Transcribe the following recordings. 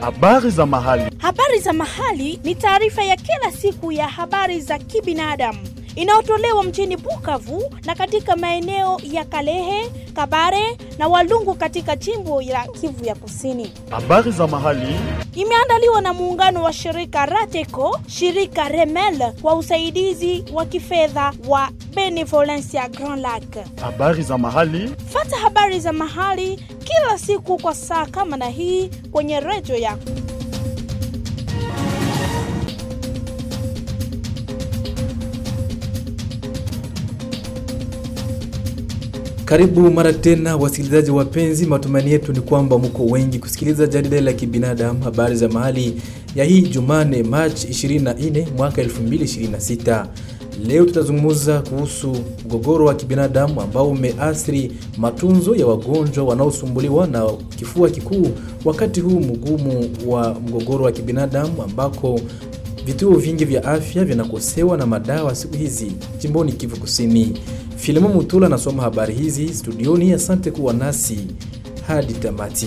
Habari za mahali. Habari za mahali ni taarifa ya kila siku ya habari za kibinadamu inayotolewa mjini Bukavu na katika maeneo ya Kalehe, Kabare na Walungu katika jimbo la Kivu ya Kusini. Habari za mahali. Imeandaliwa na muungano wa shirika Rateco, shirika Remel kwa usaidizi wa kifedha wa Benevolencia Grand Lac. Habari za mahali. Fata habari za mahali kila siku kwa saa kama na hii kwenye redio yako. Karibu mara tena wasikilizaji wapenzi, matumaini yetu ni kwamba mko wengi kusikiliza jarida la kibinadamu habari za mahali ya hii Jumane Machi 24 mwaka 2026. Leo tutazungumza kuhusu mgogoro wa kibinadamu ambao umeathiri matunzo ya wagonjwa wanaosumbuliwa na kifua kikuu wakati huu mgumu wa mgogoro wa kibinadamu ambako vituo vingi vya afya vinakosewa na madawa siku hizi jimboni Kivu Kusini. Filimo Mutula anasoma habari hizi studioni. Asante kuwa nasi hadi tamati.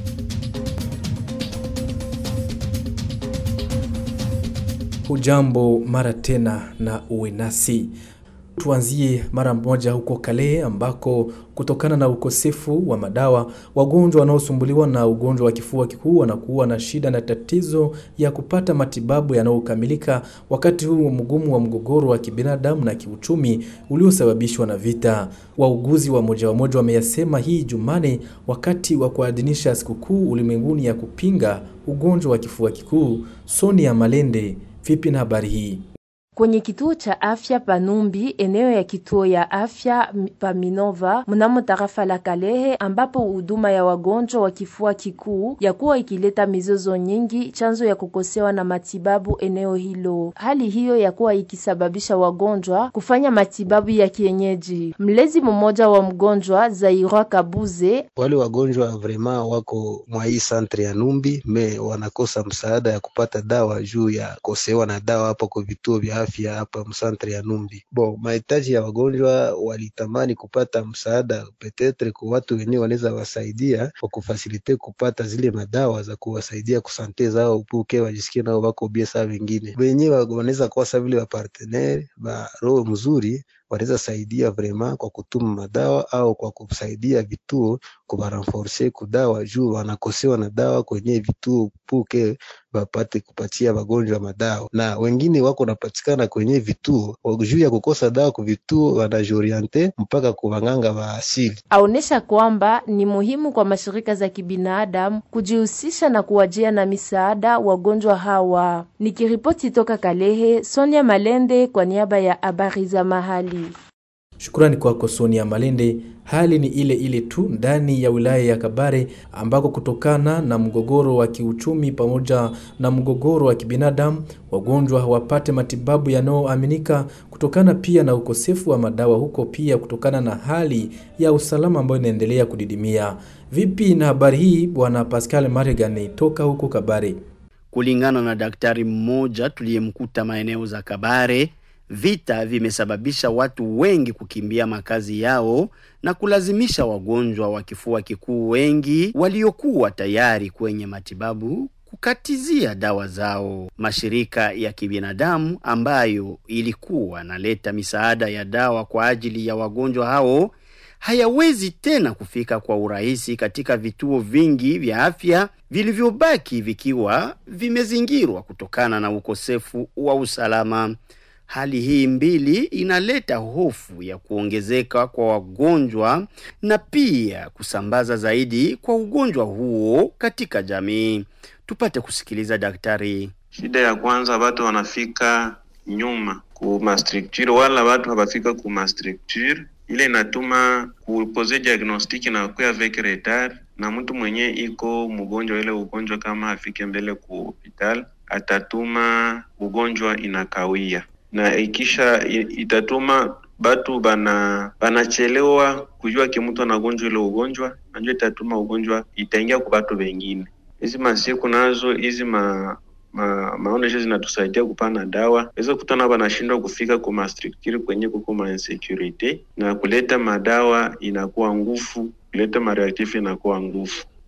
Hujambo mara tena na uwe nasi. Tuanzie mara moja huko Kalehe ambako kutokana na ukosefu wa madawa wagonjwa wanaosumbuliwa na ugonjwa wa kifua kikuu wanakuwa na shida na tatizo ya kupata matibabu yanayokamilika wakati huu mgumu wa mgogoro wa kibinadamu na kiuchumi uliosababishwa na vita. Wauguzi wa moja wa moja wameyasema hii Jumane wakati wa kuadhimisha sikukuu ulimwenguni ya kupinga ugonjwa wa kifua kikuu. Sonia Malende, vipi na habari hii? Kwenye kituo cha afya Panumbi, eneo ya kituo ya afya Paminova mnamo tarafa la Kalehe, ambapo huduma ya wagonjwa wa kifua kikuu ya kuwa ikileta mizozo nyingi, chanzo ya kukosewa na matibabu eneo hilo. Hali hiyo ya kuwa ikisababisha wagonjwa kufanya matibabu ya kienyeji. Mlezi mmoja wa mgonjwa Zairwa Kabuze: wale wagonjwa vrema wako mwa hii santre ya Numbi me wanakosa msaada ya kupata dawa juu ya kosewa na dawa hapo kwa vituo vya afya hapa msantre ya Numbi. Bon, mahitaji ya wagonjwa walitamani kupata msaada petetre kwa watu wenyewe wanaweza wasaidia kwa kufasilite kupata zile madawa za kuwasaidia kusante zao upuke wajisikie nao wako bia saa wengine wenyewe wanaweza kuwa sa vile wapartenere ba roho mzuri wanaweza saidia vrema kwa kutuma madawa au kwa kusaidia vituo kubarenforce kudawa juu wanakosewa na dawa kwenye vituo puke wapate kupatia wagonjwa madawa, na wengine wako napatikana kwenye vituo juu ya kukosa dawa kwa vituo, wanajoriente mpaka kuwanganga wa asili. Aonesha kwamba ni muhimu kwa mashirika za kibinadamu kujihusisha na kuwajia na misaada wagonjwa hawa. Nikiripoti toka Kalehe, Sonia Malende kwa niaba ya habari za mahali. Shukrani kwako Sonia Malende. Hali ni ile ile tu ndani ya wilaya ya Kabare ambako kutokana na mgogoro wa kiuchumi pamoja na mgogoro wa kibinadamu wagonjwa hawapate matibabu yanayoaminika kutokana pia na ukosefu wa madawa huko, pia kutokana na hali ya usalama ambayo inaendelea kudidimia. Vipi na habari hii, bwana Pascal Maregani toka huko Kabare? Kulingana na daktari mmoja tuliyemkuta maeneo za Kabare, vita vimesababisha watu wengi kukimbia makazi yao na kulazimisha wagonjwa wa kifua kikuu wengi waliokuwa tayari kwenye matibabu kukatizia dawa zao. Mashirika ya kibinadamu ambayo ilikuwa naleta misaada ya dawa kwa ajili ya wagonjwa hao hayawezi tena kufika kwa urahisi katika vituo vingi vya afya vilivyobaki vikiwa vimezingirwa kutokana na ukosefu wa usalama. Hali hii mbili inaleta hofu ya kuongezeka kwa wagonjwa na pia kusambaza zaidi kwa ugonjwa huo katika jamii. Tupate kusikiliza daktari. Shida ya kwanza, watu wanafika nyuma kuma structure, wala watu hawafika kuma structure ile inatuma kupose diagnostic na kuya avec retard, na mtu mwenye iko mgonjwa ile ugonjwa kama afike mbele ku hospital atatuma ugonjwa inakawia na ikisha itatuma batu bana banachelewa kujua ke mtu anagonjwa ile ugonjwa, najua itatuma ugonjwa itaingia kwa batu wengine. Hizi masiku nazo hizi ma ma, maonesho zinatusaidia kupana dawa, weza kutana banashindwa kufika kwa mastructure kwenye kuko ma insecurity na kuleta madawa inakuwa nguvu, kuleta mareactif inakuwa nguvu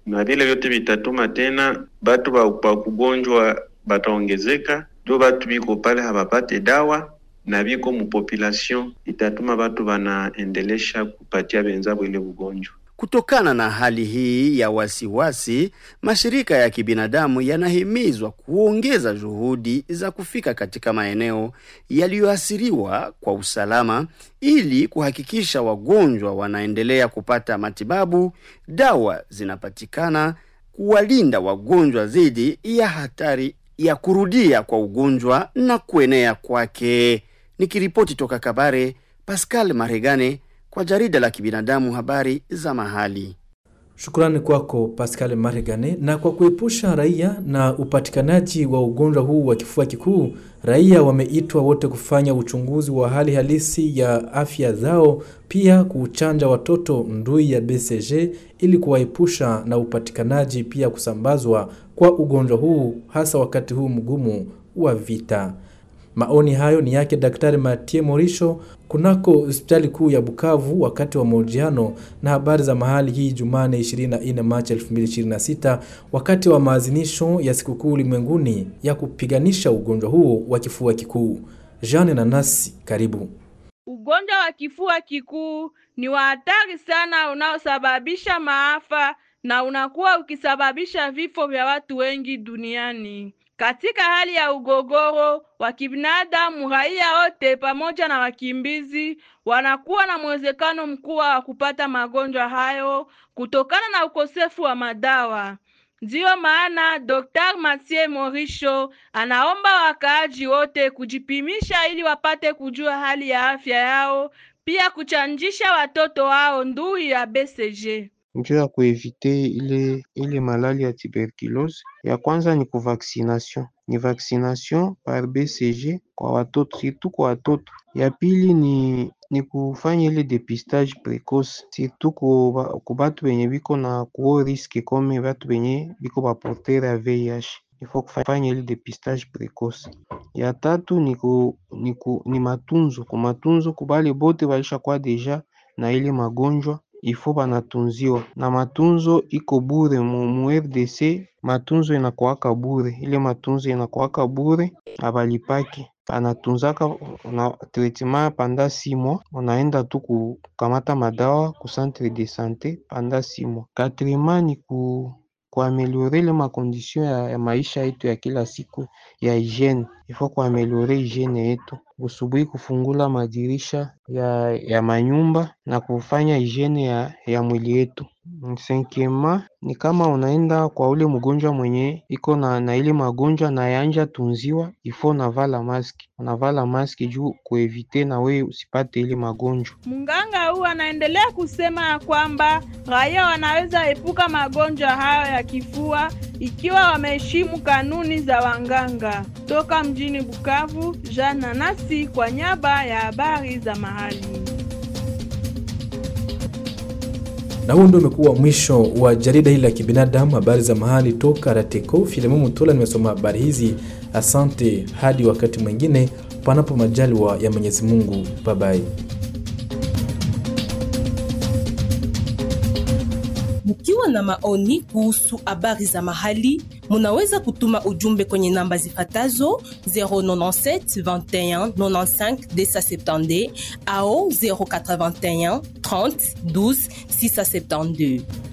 na vile vyote vitatuma tena batu ba, ba kugonjwa bataongezeka, ndio batu biko pale habapate dawa na biko mupopulation, itatuma batu banaendelesha kupatia benzabo ile ugonjwa. Kutokana na hali hii ya wasiwasi, mashirika ya kibinadamu yanahimizwa kuongeza juhudi za kufika katika maeneo yaliyoathiriwa kwa usalama ili kuhakikisha wagonjwa wanaendelea kupata matibabu, dawa zinapatikana, kuwalinda wagonjwa dhidi ya hatari ya kurudia kwa ugonjwa na kuenea kwake. Nikiripoti toka Kabare, Pascal Maregane kwa jarida la kibinadamu habari za mahali. Shukrani kwako Pascal Maregane. Na kwa kuepusha raia na upatikanaji wa ugonjwa huu wa kifua kikuu, raia wameitwa wote kufanya uchunguzi wa hali halisi ya afya zao, pia kuchanja watoto ndui ya BCG ili kuwaepusha na upatikanaji pia kusambazwa kwa ugonjwa huu, hasa wakati huu mgumu wa vita. Maoni hayo ni yake Daktari Matie Morisho kunako hospitali kuu ya Bukavu wakati wa mahojiano na habari za mahali hii Jumane 24 Machi 2026 wakati wa maazinisho ya sikukuu ulimwenguni ya kupiganisha ugonjwa huo wa kifua kikuu. Jeanne Nanasi, karibu. Ugonjwa wa kifua kikuu ni wa hatari sana unaosababisha maafa na unakuwa ukisababisha vifo vya watu wengi duniani. Katika hali ya ugogoro wa kibinadamu, raia wote pamoja na wakimbizi wanakuwa na mwezekano mkubwa wa kupata magonjwa hayo kutokana na ukosefu wa madawa. Ndiyo maana Dr. Mathieu Morisho anaomba wakaaji wote kujipimisha ili wapate kujua hali ya afya yao, pia kuchanjisha watoto wao ndui ya BCG. njuu ya kuevite ile ile malali ya tuberculose. Ya kwanza ni kuvaccination, ni vaccination par BCG kwa watoto, surtout kwa watoto. Ya pili ni ni kufanya ile depistage precoce surtout ku ku batu benye biko na kuo riske kome batu benye biko baporter ya VIH ifo kufanya ile depistage precoce. Ya tatu ni ku, ni, ku, ni matunzo ku matunzo kubale bote balisha kwa deja na ile magonjwa ifo banatunziwa na matunzo iko bure mu, mu RDC matunzo inakuwaka bure, ile matunzo inakuwaka bure abalipaki anatunzaka na traitement panda si mois, unaenda tu kukamata madawa ku centre de sante panda si mois. Quatrièmement ni ku kuameliore ile makondition ya, ya maisha yetu ya kila siku ya hygiene, ifo kuameliore hygiene yetu busubuhi, kufungula madirisha ya, ya manyumba na kufanya hygiene ya, ya mwili yetu. Cinquièmement ni kama unaenda kwa ule mgonjwa mwenye iko na, na ile magonjwa na yanja tunziwa, ifo unavala maski, unavala maski juu kuevite na we usipate ile magonjwa. Mganga huu anaendelea kusema ya kwamba raia wanaweza epuka magonjwa hayo ya kifua ikiwa wameheshimu kanuni za wanganga. Toka mjini Bukavu, Jean Nanasi kwa nyaba ya habari za mahali. Na huu ndio umekuwa mwisho wa jarida hili la kibinadamu, habari za mahali toka Rateko. Filemu Mutola nimesoma habari hizi. Asante, hadi wakati mwingine, panapo majaliwa ya Mwenyezi Mungu. Babai. Mkiwa na maoni kuhusu habari za mahali, munaweza kutuma ujumbe kwenye namba zifatazo 097 21 95 270 au 081 30 12 672.